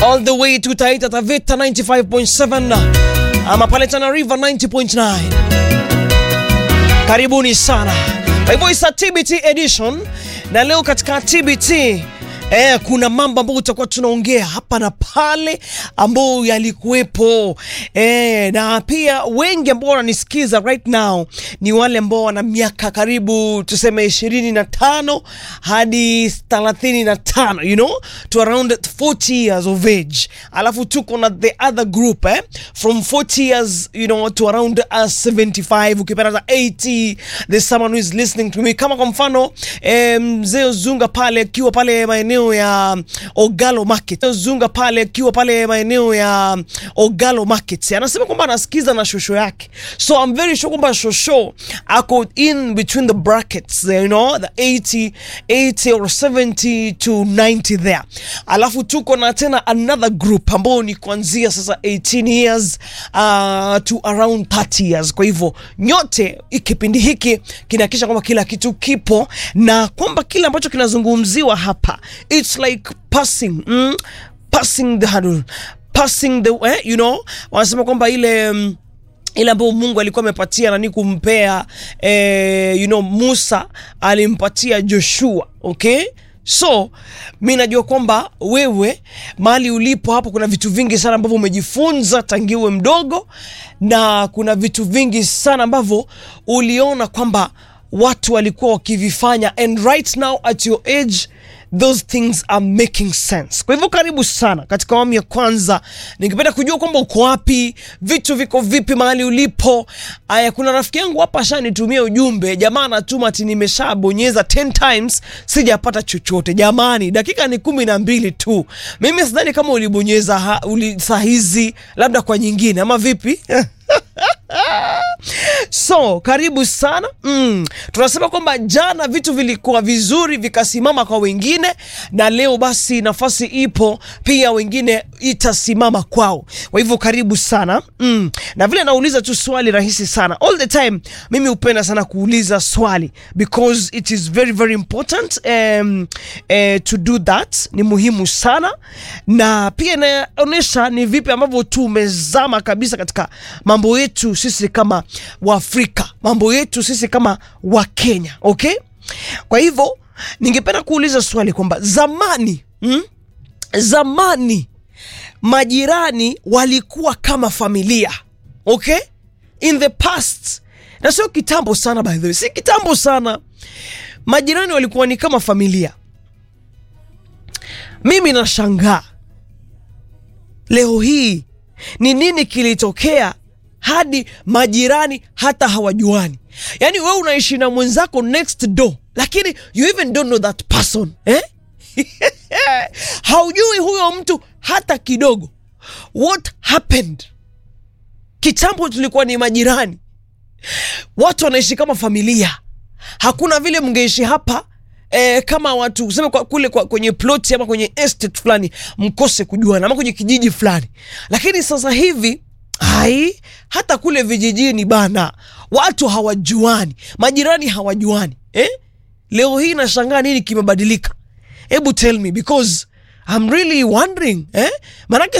all the way to Taita Taveta 95.7 ama pale Tana River 90.9. Karibuni sana. Kwa hivyo isa TBT edition na leo katika TBT Eh, kuna mambo ambayo tutakuwa tunaongea hapa na pale ambayo yalikuwepo eh, na pia wengi ambao wananisikiza right now ni wale ambao wana miaka karibu tuseme ishirini na tano hadi thelathini na tano you know to around 40 years of age, alafu tuko na the other group eh, from 40 years you know to around uh, 75 ukipata 80 there's someone who is listening to me kama kwa mfano eh, mzee Zunga pale akiwa pale maeneo ya Ogalo Market. Zunga pale akiwa pale maeneo ya Ogalo Market. Anasema kwamba anasikiza na shosho yake. So I'm very sure kwamba shosho ako in between the brackets, you know, the 80, 80 or 70 to 90 there. Alafu tuko na tena another group ambao ni kuanzia sasa 18 years uh, to around 30 years. Kwa hivyo nyote kipindi hiki kinahakikisha kwamba kila kitu kipo na kwamba kile ambacho kinazungumziwa hapa it's like passing mm, passing the hurdle passing the eh, you know wanasema kwamba ile um, ile ambayo Mungu alikuwa amepatia nani kumpea eh, you know Musa alimpatia Joshua okay so mi najua kwamba wewe mahali ulipo hapo kuna vitu vingi sana ambavyo umejifunza tangiwe mdogo na kuna vitu vingi sana ambavyo uliona kwamba watu walikuwa wakivifanya and right now at your age those things are making sense. Kwa hivyo karibu sana katika awamu ya kwanza. Ningependa kujua kwamba uko wapi, vitu viko vipi mahali ulipo. Aya, kuna rafiki yangu hapa ashanitumia ujumbe, jamaa anatuma ati nimeshabonyeza 10 times sijapata chochote. Jamani, dakika ni kumi na mbili tu. Mimi sidhani kama ulibonyeza ha, uli, saa hizi labda kwa nyingine ama vipi? So karibu sana mm. Tunasema kwamba jana vitu vilikuwa vizuri vikasimama kwa wengine, na leo basi nafasi ipo pia wengine itasimama kwao. Kwa hivyo karibu sana mm. Na vile nauliza tu swali rahisi sana all the time, mimi hupenda sana kuuliza swali because it is very very important um, eh, to do that. Ni muhimu sana na pia inaonyesha ni vipi ambavyo tumezama kabisa katika mambo yetu sisi kama Waafrika, mambo yetu sisi kama Wakenya, okay? Kwa hivyo ningependa kuuliza swali kwamba zamani mm, zamani majirani walikuwa kama familia, okay? In the past, na sio kitambo sana, by the way, si kitambo sana, majirani walikuwa ni kama familia. Mimi nashangaa leo hii ni nini kilitokea hadi majirani hata hawajuani. Yaani wewe unaishi na mwenzako next door, lakini you even don't know that person eh? haujui huyo mtu hata kidogo. What happened? Kitambo tulikuwa ni majirani, watu wanaishi kama familia. Hakuna vile mngeishi hapa E, kama watu useme kwa, kule kwa, kwenye ploti ama kwenye estate fulani mkose kujuana ama kwenye kijiji fulani, lakini sasa hivi Hai, hata kule vijijini bana, watu hawajuani, majirani hawajuani eh? Leo hii nashangaa nini kimebadilika. Hebu tell me because I'm really wondering eh? Manake